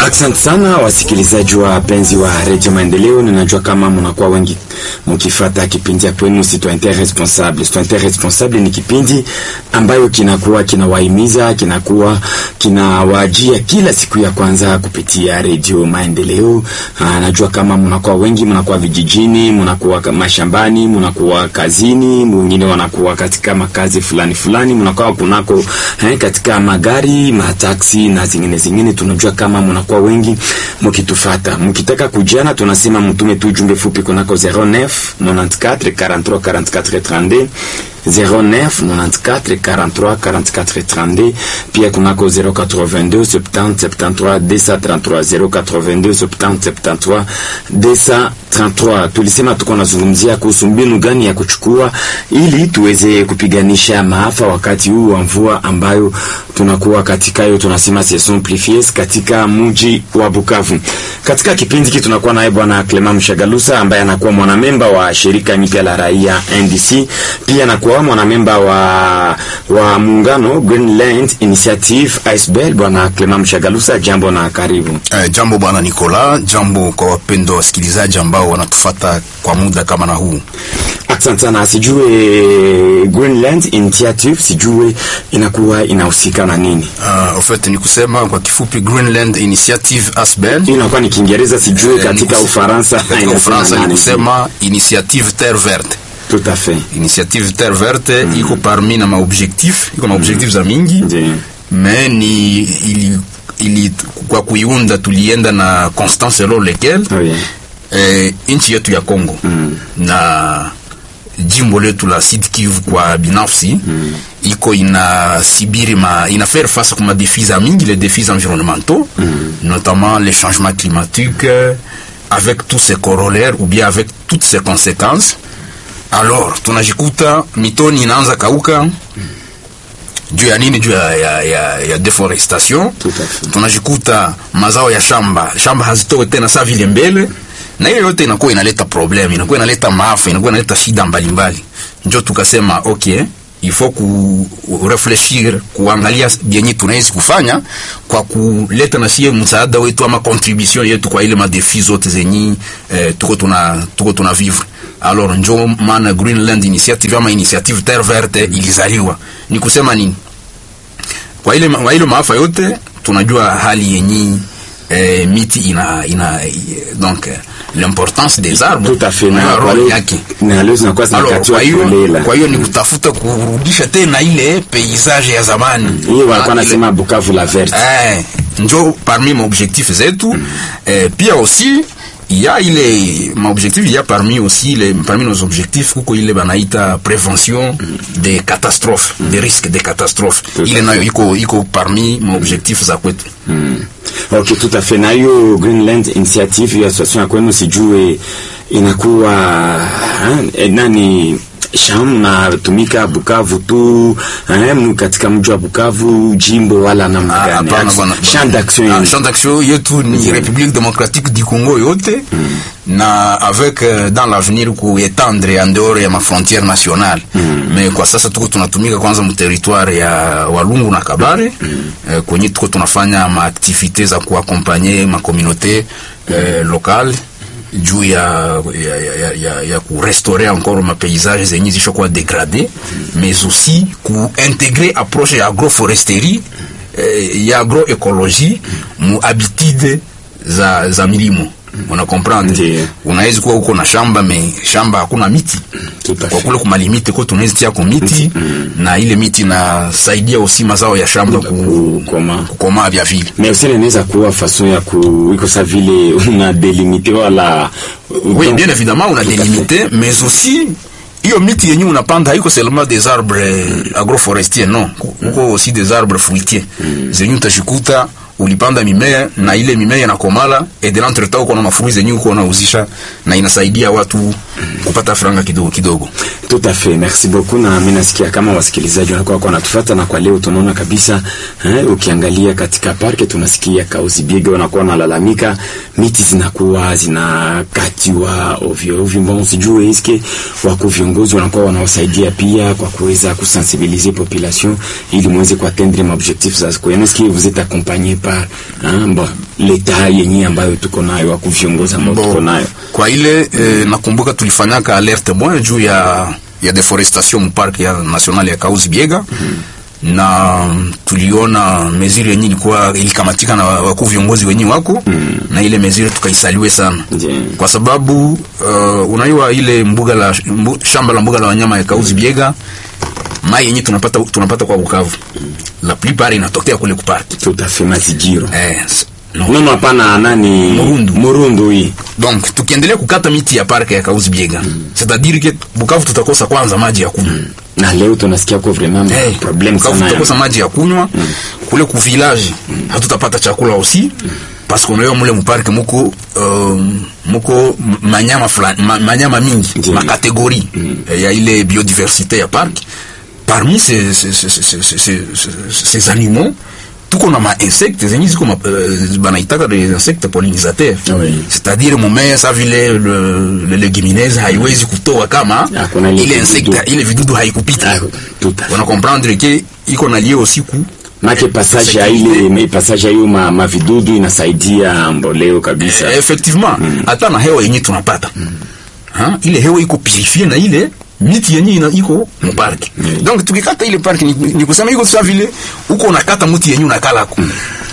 Asante sana wasikilizaji wa penzi wa Radio Maendeleo, ninajua kama mnakuwa wengi mkifata kipindi ya kwenu Citoyen Responsable. Citoyen Responsable ni kipindi ambayo kinakuwa kinawahimiza, kinakuwa kinawajia kila siku ya kwanza kupitia Radio Maendeleo. Aa, najua kama mnakuwa wengi, mnakuwa vijijini, mnakuwa mashambani, mnakuwa kazini, mwingine wanakuwa katika makazi fulani fulani, mnakuwa kunako eh, katika magari, mataksi na zingine zingine. Tunajua kama mnakuwa wengi mkitufata, mkitaka kujana, tunasema mtume tu jumbe fupi kunako 09 94 43 44 32 09 94 43 44 32, pia kunako 082 70 73 233 082 70 73 233. Tulisema tuko nazungumzia kuhusu mbinu gani ya kuchukua ili tuweze kupiganisha maafa wakati huu wa mvua ambayo tunakuwa katika hiyo, tunasema saison pluvieuse katika mji wa Bukavu. Katika kipindi hiki tunakuwa naye bwana Clement Mshagalusa ambaye anakuwa mwanamemba wa shirika nyipya la raia NDC, pia anakuwa mwanamemba wa wa muungano Greenland Initiative ASBL. Bwana Clement Mshagalusa, jambo na karibu. Eh, jambo bwana Nicola, jambo kwa wapendwa wasikilizaji ambao wanatufata kwa muda kama na huu. Asante sana. Sijue Greenland Initiative, sijue inakuwa inahusika na nini? Uh, en fait ni kusema kwa kifupi Greenland Initiative ASBL. Hii inakuwa ni Kiingereza, sijue Eh, katika ni kus- Ufaransa katika inasema Ufaransa ni nani? kusema Initiative Terre Verte. Tout à fait. Initiative Terre Verte iko parmi na maobjectif, iko na objectif za mingi Ndiyo. mais ni ili, ili kwa kuiunda tulienda na constance selon lequel Oui. eh, nchi yetu ya Kongo Mm. na jimbo letu la Sud Kivu kwa binafsi mm. iko ina sibiri ma ina faire face kuma défis za mingi les défis environnementaux mm. notamment les changements climatiques euh, avec tous ses corollaires ou bien avec toutes ses conséquences alors tunajikuta mitoni inaanza kauka juu ya nini? Juu ya, ya, ya, ya deforestation. Tout à fait. Tunajikuta mazao ya shamba shamba hazitoe tena saa vile mbele, na hiyo yote inakuwa inaleta problem, inakuwa inaleta maafa, inakuwa inaleta shida mbalimbali. Njo tukasema okay, il faut ku refleshir kuangalia byenye tunaweza kufanya kwa kuleta na sie msaada wetu ama contribution yetu kwa ile madefi zote zenye eh, tuko tuna tuko tuna vivre alors njo maana Greenland Initiative ama Initiative Terre Verte ilizaliwa. Ni kusema nini? Kwa ile kwa ile maafa yote tunajua hali yenye eh, miti ina ina eh, donc eh, l'importance des arbres Tout à fait. na Na role leo- yake. na leo zinakuwa Alors, zinakatiwa kwa hiyo kulela. kwa hiyo ni kutafuta kurudisha tena ile paysage ya zamani. Hiyo walikuwa Ah, ile- nasema Bukavu la verte. Eh, njo parmi maobjectif zetu eh, pia aussi il y a ile maobjectif il y a parmi aussi les parmi nos objectifs kuko ile banaita prévention des catastrophes des risques de catastrophes Tout à ile fait. nayo iko iko parmi maobjectif za kwetu Okay, tout à fait. Na hiyo Greenland Initiative hiyo association ya kwenu sijue inakuwa eh, nani sham natumika Bukavu tu eh, mnu katika mji wa Bukavu jimbo wala namna Ah, gani? hapana bwana. Champ d'action Ah, yenu. champ d'action yetu ni République démocratique du Congo yote na avec euh, dans l'avenir kuetendre en dehors ya mafrontière nationale mais kwa sasa tuko tunatumika kwanza mu territoire ya Walungu na Kabare eh, kwenye tuko tunafanya maaktivite za kuakompanye makomunaute eh, locale juu ya, ya, ya, ya, ya, ya kurestaurer encore mapaysage zenye zishakuwa dégradé mais aussi kuintégrer approche ya agroforesterie eh, ya agroecologie mu habitude za, za milimo una comprendre Ndiyo. unaweza kuwa uko na shamba me shamba hakuna miti Tout à kwa fait. kule kumalimite ko tunaweza tia ko miti na ile miti nasaidia aussi mazao ya shamba ku, Kukoma. kukomaa vya vile Mais aussi inaweza kuwa façon ya ku iko sa vile una delimite wala Oui, bien évidemment, on a Tout à délimité, mais aussi hiyo miti yenye unapanda haiko seulement des arbres euh, agroforestiers non, kuko aussi des arbres fruitiers zenye utashikuta ulipanda mimea na ile mimea inakomala et de l'entretemps uko na mafruit zenye uko unauzisha na inasaidia watu kupata franga kidogo kidogo. Tout à fait, merci beaucoup. Na mimi nasikia kama wasikilizaji wanakuwa kwa natufuata, na kwa leo tunaona kabisa eh, ukiangalia katika parke tunasikia kauzi biege wanakuwa wanalalamika miti zinakuwa zinakatiwa ovyo ovyo. Mbona sijue iske wako viongozi wanakuwa wanawasaidia pia kwa kuweza kusensibiliser population ili muweze kuatteindre ma objectifs za kwenu. Est-ce que vous êtes accompagné par par ah, bon leta yenye ambayo tuko nayo aku viongozi ambao tuko nayo kwa ile eh, nakumbuka tulifanyaka alerte moya juu ya ya deforestation mpark ya national ya Kauzi Biega na tuliona meziri yenye ilikuwa ilikamatika na wakuu viongozi wenyewe wako na ile meziri tukaisaliwe sana Ndiyo. kwa sababu uh, unaiwa ile mbuga la mbu, shamba la mbuga la wanyama ya Kauzi Biega mai yenye tunapata tunapata kwa Bukavu la plupart inatokea kule kuparki tutafe mazijiro eh, s- no. nono hapana nani Murundu. murundu hii donc tukiendelea kukata miti ya parke ya Kauzi Biega c'est-à-dire que Bukavu tutakosa kwanza maji ya kunywa na leo tunasikia kwa vraiment Hey, problem Bukavu sana tutakosa ya maji ya kunywa kule ku village hatutapata chakula aussi parce qu'on leo mule muparke muko uh, muko m- manyama fulani ma, manyama mingi Ndiyo. ma catégorie eh, ya ile biodiversité ya parc parmi ces ces ces ces, ces, ces, ces animaux tuko na ma insectes zenye ziko ma- uh, banaitaka des insectes pollinisateurs Oui. c'est-à-dire mumea sa vile le, le legumineuse haiwezi kutoa kama Hakuna ile ile vidudu. insecte ile vidudu haikupita Ah, tout à fait. wana comprendre ke iko na lie aussi ku make passage ya ile me- passage ya hiyo ma, mavidudu inasaidia mboleo kabisa eh, effectivement hata na hewa yenye tunapata ha? ile hewa iko purifie na ile miti yenye ina iko muparki donc tukikata ile parki ni, ni kusema iko sa vile uko unakata mti yenye unakalako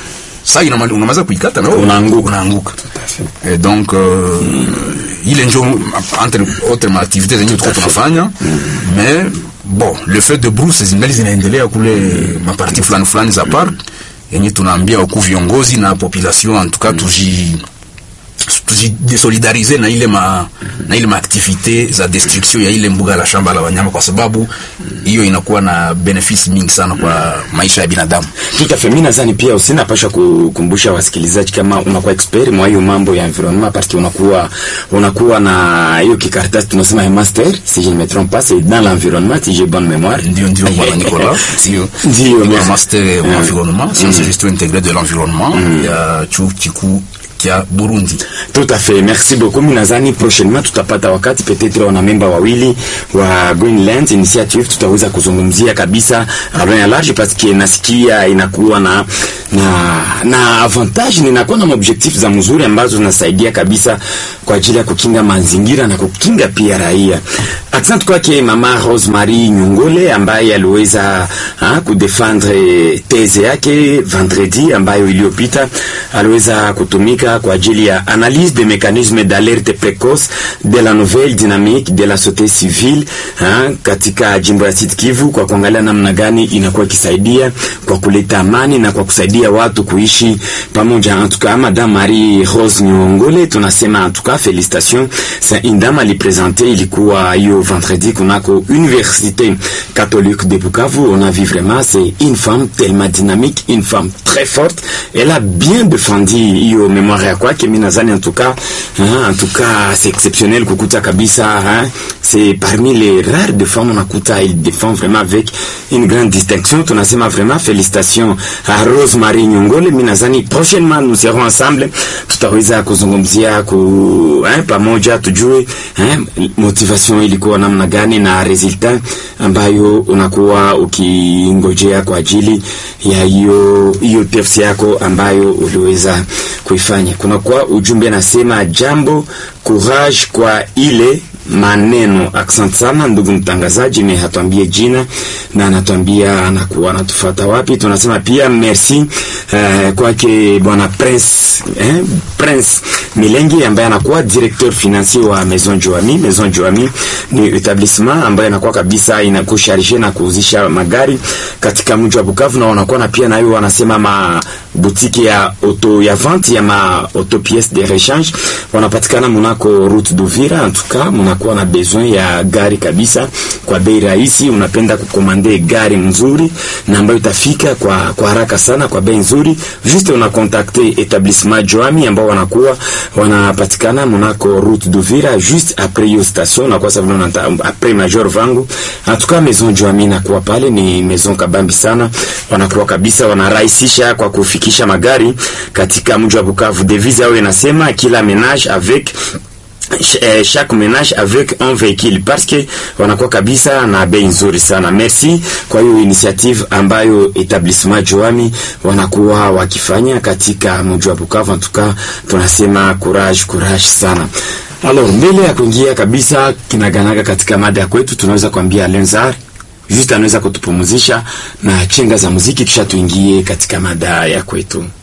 sa ina unamaza kuikata na wewe Unaanguka. unaanguka et donc euh, ile njo entre autres ma activités zenye tuko tunafanya mais bon le fait de brousse zingali zinaendelea kule maparti fulani fulani za park yenye tunaambia wakuu viongozi na population en tout cas tuji tujidesolidarize na ile ma na ile maaktivite za destruction ya ile mbuga la shamba la wanyama kwa sababu hiyo inakuwa na benefisi mingi sana kwa maisha ya binadamu Tout à fait. Mimi nadhani pia usinapasha kukumbusha wasikilizaji kama unakuwa expert mwa hiyo mambo ya environnement parce que unakuwa unakuwa na hiyo kikaratasi tunasema ya master si je ne me trompe pas c'est dans l'environnement si j'ai bonne mémoire. ndio ndio bwana Nicolas ndio Ndio, Niko na merci. master en environnement sciences et gestion intégrée de l'environnement ya chuo kikuu kya Burundi Tout à fait. Merci beaucoup. Mimi nadhani prochainement tutapata wakati peut-être wana memba wawili wa Greenland Initiative tutaweza kuzungumzia kabisa loin ya large parce que nasikia inakuwa na na na avantage ninakuwa na objectif za mzuri ambazo zinasaidia kabisa kwa ajili ya kukinga mazingira na kukinga pia raia. Asante kwake mama Rosemary Nyongole ambaye aliweza ha, kudefendre teze yake vendredi ambayo iliyopita aliweza kutumika kwa ajili ya analyse des mécanismes d'alerte précoce de la nouvelle dynamique de la société civile ha, katika jimbo ya Sud Kivu kwa kuangalia namna gani inakuwa ikisaidia kwa kuleta amani na kwa kusaidia watu kuishi pamoja. En tout cas, Madame Marie Rose Nyongole tunasema en tout cas félicitations. C'est une dame alipresente ilikuwa hiyo vendredi kunako Université catholique de Bukavu. On a vu vraiment c'est une femme tellement dynamique, une femme très forte. Elle a bien défendu hiyo mémoire ya kwake. Mimi nadhani en tout cas, hein, en tout cas c'est exceptionnel kukuta kabisa hein, c'est parmi les rares de femmes unakuta il défend vraiment avec une grande distinction. Tunasema vraiment félicitations à Rosemary Nyongole. Mimi nadhani prochainement nous serons ensemble, tutaweza kuzungumzia ku hein, pamoja tujue hein, motivation ilikuwa namna gani na resultat ambayo unakuwa ukingojea kwa ajili ya hiyo hiyo PFC yako ambayo uliweza kuifanya. Kuna kwa ujumbe nasema jambo courage kwa ile maneno. Asante sana ndugu mtangazaji, me hatuambie jina na anatuambia anakuwa anatufuata wapi. Tunasema pia merci eh, kwake bwana Prince eh, Prince Milengi ambaye anakuwa directeur financier wa Maison Joami. Maison Joami ni etablissement ambayo inakuwa kabisa inakusharishe na kuuzisha magari katika mji wa Bukavu, na wanakuwa na pia nayo wanasema ma boutique ya auto ya vente ya ma auto pièces de rechange wanapatikana munako route d'Uvira. En tout cas munakuwa na besoin ya gari kabisa kwa bei rahisi, unapenda kukomande gari mzuri na ambayo itafika kwa kwa haraka sana kwa bei nzuri, juste una contacter établissement Joami ambao wanakuwa wanapatikana munako route d'Uvira juste après hiyo station na kwa sababu unata après major vangu. En tout cas maison Joami inakuwa pale, ni maison kabambi sana, wanakuwa kabisa wanarahisisha kwa kufikisha magari katika mji wa Bukavu. Devise yao inasema kila ménage avec eh, chaque ménage avec un véhicule parce que wanakuwa kabisa na bei nzuri sana. Merci kwa hiyo initiative ambayo etablissement Joami wanakuwa wakifanya katika mji wa Bukavu. Tuka tunasema courage courage sana. Alors, mbele ya kuingia kabisa kinaganaga katika mada ya kwetu, tunaweza kuambia Lenzar juste anaweza kutupumzisha na chenga za muziki, kisha tuingie katika mada ya kwetu.